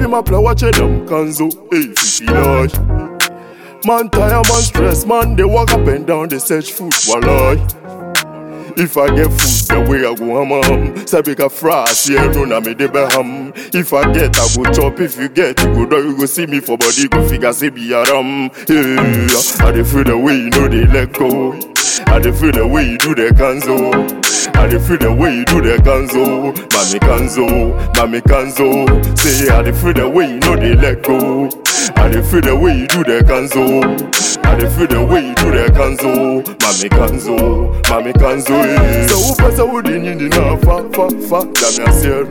Davi ma play watch them kanzo, hey, fifi loy. Man tire, man stress, man they walk up and down, they search food, walloy. If I get food, the way I go ham ham. Say big a fras, yeah, no na me de be ham. If I get, I go chop. If you get, you go down, you go see me for body, go figure say be a ram. Yeah, I dey feel the way you know they let go. I dey feel the way you do the kanzo. I dey feel the way you do the kanzo. Mami kanzo, mami kanzo. Say I dey feel the way you know they let go. I dey feel the way you do the kanzo. I dey feel the way you do the kanzo. Mami kanzo, mami kanzo. eh. So who pass a wood in the na fa fa fa? Damn yourself.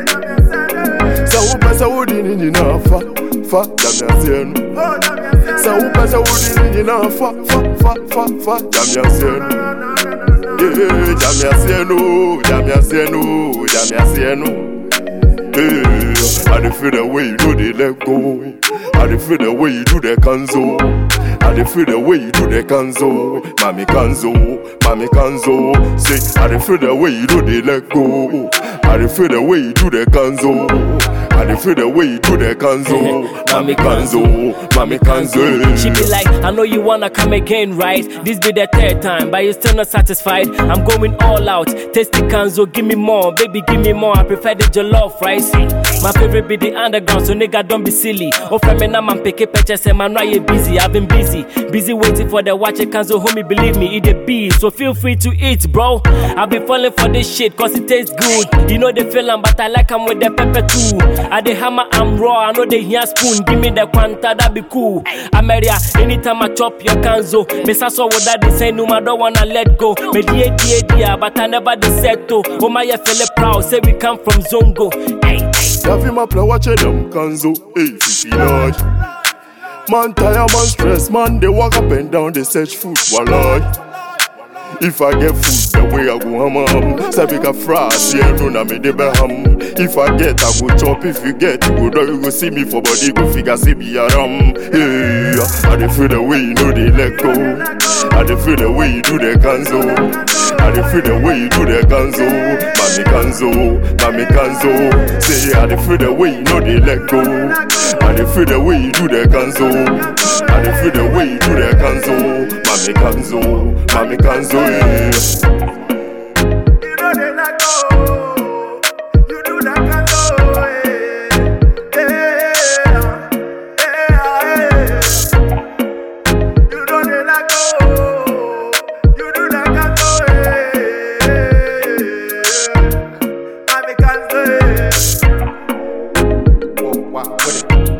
So who pass a wood in the na fa fa? Damn yourself. So who pass a wood in the na fa fa fa fa fa? Damn yourself. Yeah, damn yourself, no, damn yourself, no, damn yourself, no. Yeah, I dey feel the way you do the let go. I dey feel the way you do the kanzo. I dey feel the way you do the kanzo. Mami kanzo, mami kanzo. Say, I dey feel the way you do the let go. I dey feel the way you do the kanzo. I dey feel the way you do the kanzo. Mami kanzo, mami kanzo. She be like, I know you wanna come again, right? This be the third time, but you still not satisfied. I'm going all out. Tasty Kanzo, give me more, baby, give me more. I prefer the jollof rice. My favorite be the underground, so nigga don't be silly. Oh, from me now, man, pick a picture, say man, why you busy? I've been busy, busy waiting for the watch it Kanzo, homie, believe me, it a be. So feel free to eat, bro. I've been falling for this shit, cause it tastes good. You know the feeling, but I like 'em with the pepper too. I the hammer, I'm raw, I know they hear spoon. Give me the quanta, that be cool. Ameria, anytime I chop your kanzo, Miss I saw what that they say, no, I don't wanna let go. Me die, die, die, but I never dey settle. Oh my, you feel proud, say we come from Zongo. Hey, hey. Davi ma play watch them kanzo, hey, fifi loy. Man tire, man stress, man they walk up and down, they search food, walloy. If I get food, the way I go ham ham. Say big a fras, yeah, no na me de be ham. If I get, I go chop. If you get, you go down, you go see me for body, go figure say be a ram. Yeah, I dey feel the way you know they let go. I dey feel the way you do the kanzo. I dey feel the way you do the kanzo. Mami kanzo, mami kanzo. Say I dey feel the way you know they let go. I dey feel the way you do the kanzo. I dey feel the way you do the kanzo. Mami kanzo, mami kanzo. Yeah. You know they let go. You do that kind of way. Yeah, yeah, yeah. You know they let go. You do that kind of way. I'm a cancer. Wow, wow, what it-